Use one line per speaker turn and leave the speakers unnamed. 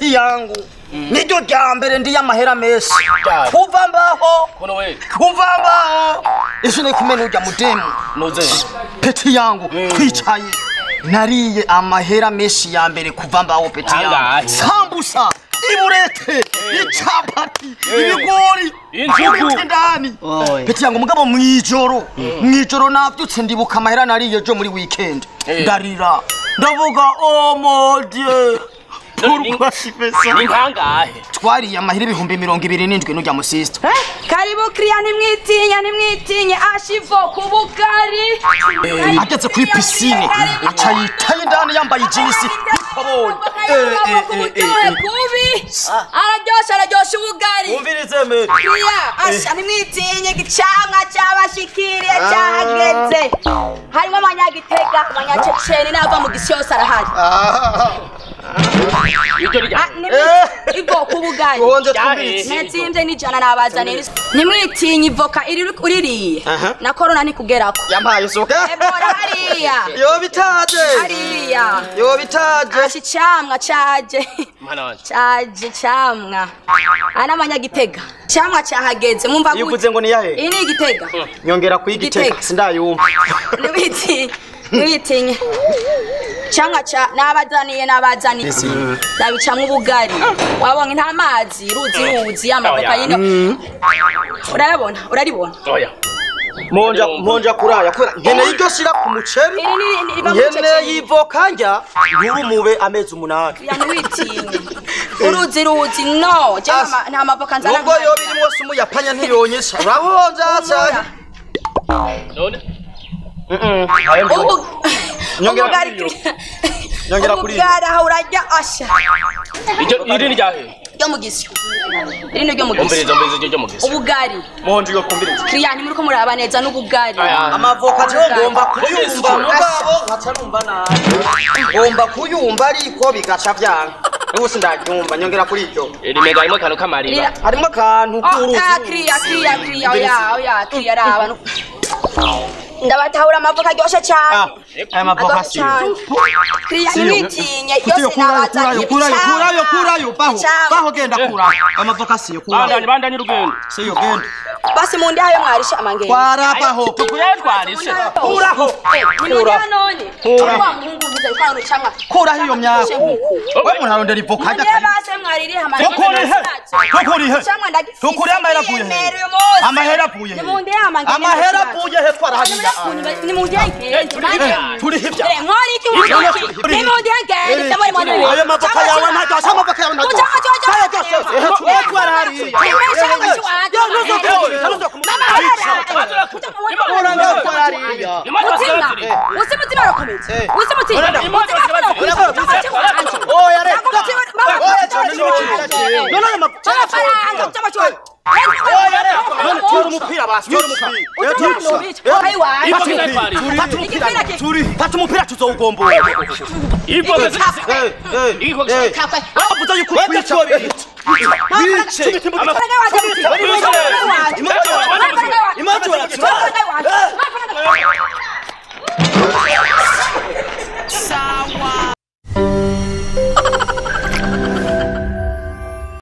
peti yangu niryo rya mbere ndi y'amahera menshi
Ryari?
kuva mbaho
kono we
kuva mbaho ese ni kumena urya mudemu
noze
peti yangu twicaye nariye amahera menshi ya mbere kuva mbaho peti yangu
Angahe?
sambusa iburete icapati ibigori
Injugu.
ibiti ndani peti yangu mugabo mwijoro mwijoro navyutse ndibuka amahera nariye ejo muri weekend
Eh.
ndarira ndavuga oh mon dieu pourquoi si fais ça
ni nkangahe
twariye amahera ibihumbi mirongo ibiri n'indwi n'urya musista
karibu kiriya ntimwitinye ntimwitinye ashivo ku bugari
ageze kuri pisine aca yitaye indani yambaye ijinisi y'ikoboyi
kubi araryosha araryosha ubugari
umvirize me
kiriya asha ntimwitinye igicamwa cyabashikiriye cyahageze harimo abanyagitega abanyaceceni n'abava mu gisi yose arahari
iryo rya
Ah, nimwi- ivoka ubugari
wonze
Ryahe.
twumvirize
natsimbye n'ijana nabazaniye ntimwitinye ivoka iri- uririye
Aha.
na korona ntikugerako
yampaye isuka
ebora hariya
yo bitaje
hariya
yo bitaje
ashi icamwa caje
mwana wanje
caje icamwa aha n'amanyagitega icamwa cahageze mwumva gute
yivuze ngo ni yahe
iyi ni igitega
nyongera kuyigiteka
Igitega.
sindayumva
ntiwitinye ntiwitinye icamwa ca nabazaniye nabazaniye ndabicamwa ubugari wabonye nta mazi ruzi ruzi amavoka
Oya.
yino urayabona uraribona
oya
monja monja kuraya kubera nkeneye iryo shira ku muceri
iri ni ni- riva mu
nkeneye
ceceni
yivoka njya nturumube amezi umunani
ya ntiwitinye uruzi ruzi no jewe ama- nta mavoka nzana
nubwo yo birimo se umuyapanya ntiyonyesha urabonja cyane
none
ubu
Nyongera
ubugari
kuri iyo. Nyongera kuri iyo.
ubugari aho urarya asha
iryo iri ni ryahe
ryo mu gisyo iri ni ryo mu gisyo
umviriza umviriza iryo ryo mu gisi
ubugari
monja iyo kumbiriza
kiriya ntimuriko muraba neza n'ubugari
Aya.
amavoka jewe ngomba kuyumva
Ubugari.
mugabo nkaca numva nabi ngomba kuyumva ariko bigaca vyanga ubu sindaryumva nyongera kuri iryo
iri mega harimo akantu k'amariba
Rira-
harimo akantu
Oh,
k'uruzi
ah, kiriya kiriya kiriya oya oya kiriya raba no- ndabatahura amavoka aryoshe cyane
aya mavoka siyo
kiriya
Siyo.
ntimwitinye
Kutiyo
yose
kurayo
nabazaniye
kurayo kurayo kurayo
icamwa.
kurayo baho
Icamwa.
baho genda kurayo amavoka siyo
bandanye
kurayo
bandanye urugendo
siyo genda
basi mu ndi hayo mwarisha amangenge
kwarabaho
tukuyatwarishe
kuraho
nimujya none
Kura.
wa muhungu mwiza kwa rucamwa
kuraho iyo myaka we munarondera ivoka hajya
Mundiye
kare
base mwaririye
Tukurihe? Tukurihe? Tukurihe amahera avuye he? Amahera avuye he?
Nimundiye amangenge
amahera avuye he twarahariya
Nimundiye ngende
turiho ibya
Mwari iki mwari Nimundiye ngende ndabona mwari
ayo mavoka yawe ntajyashe amavoka yawe ntajyashe saya byose ehe tuwe twarahariya
Usi mutima urakomeye. Usi mutima.
oya reka oya cyane n'ibikira none ayo mavoka oya reka none tura umupira basi tura umupira turi fata umupira tuzowugombora
ivo
eh eh eh abuza yuko kwica bice